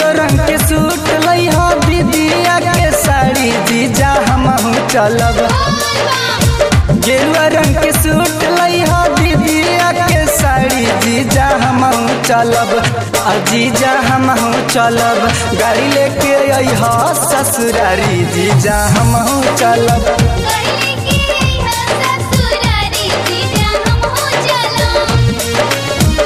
गेरुआ रंग के सूट लइहा दीदिया के साड़ी जीजा हमहू चलब गेरुआ रंग के सूट लइहा दीदिया के साड़ी जीजा हमहू चलब आ जीजा हमहू चलब गाड़ी लेके अइहा ससुरारी जीजा हमहू चलब गले के हा ससुरारी जीजा हम हो चलो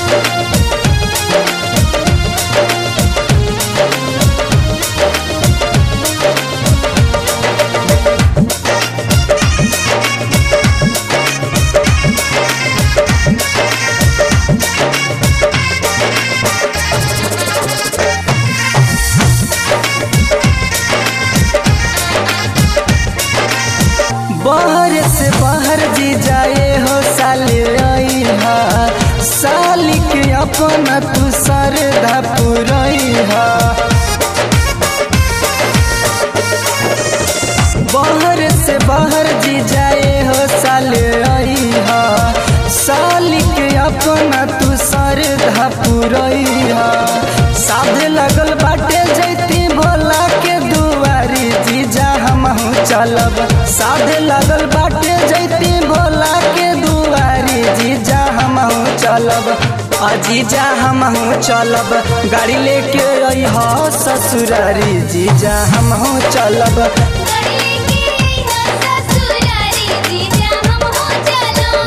बाहर से बाहर जी जाए हो साल रहा साली के अपना तू सरधा पुरैहा बाहर से बाहर जी जाए हो साल रहा साली के अपना तू सरधा पुरैहा साध लगल बाटे जैती भोला के दुआरी जीजा हमहू चलब साध लगल बाटे जैती भोला के दुआरी जीजा हमहू चलब आ जीजा हमहू चलब गाड़ी लेके अइहा ससुरारी जीजा हमहू चलब गले के हा ससुरारी जीजा हम हो चलो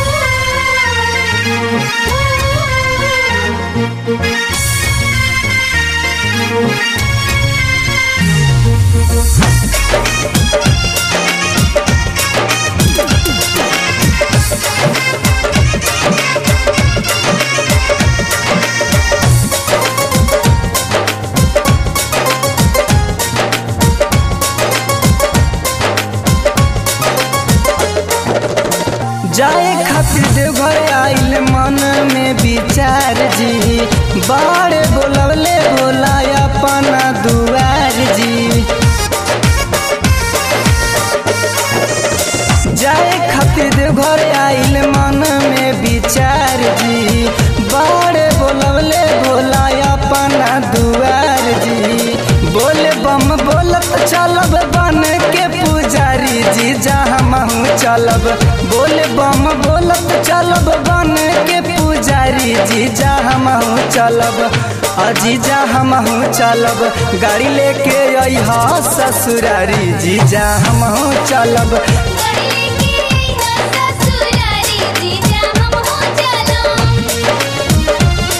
जाए खातिर देवघर आइल मन में विचार जी बाड़े बोलवले बोला अपना दुआर जी जाए खातिर देवघर आइल मन में विचार जी बाड़े बोलवले बोला अपना दुआर जी बोले बम बोलत चलब बन के पुजारी जी जहाँ हमहू चलब बोले बम बोलत चलब बन के पुजारी जी जहाँ हमहू चलब अजीजा हमहू चलब गाड़ी लेके अइहा ससुरारी जीजा हमहू चलब गले के हा ससुरारी जीजा हम हो चलो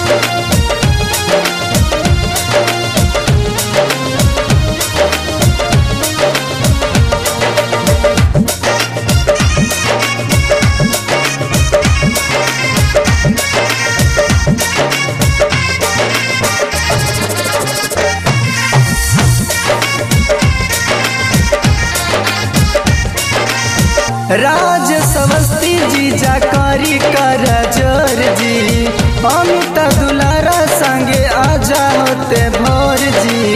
राज सवस्ती जी जाकारी कर जोर जी अमित दुलारा संगे आजा होते भोर जी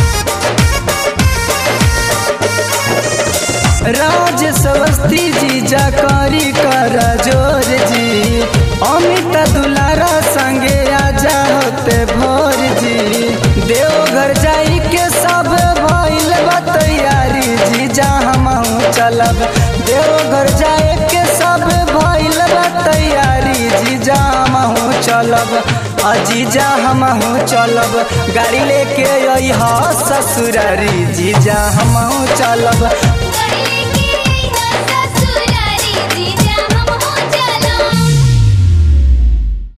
राज सवस्ती जी जाकारी कर जोर जी अमित दुलारा संगे आजा होते भोर जी देवघर जाई के सब भइल बा तैयारी जी जा हमहू चलब देवघर जाए के सब भइल बा तैयारी जी जा हमहू चलब अजीजा हमहू चलब गाड़ी लेके अइहा ससुरारी जीजा हमहू चलब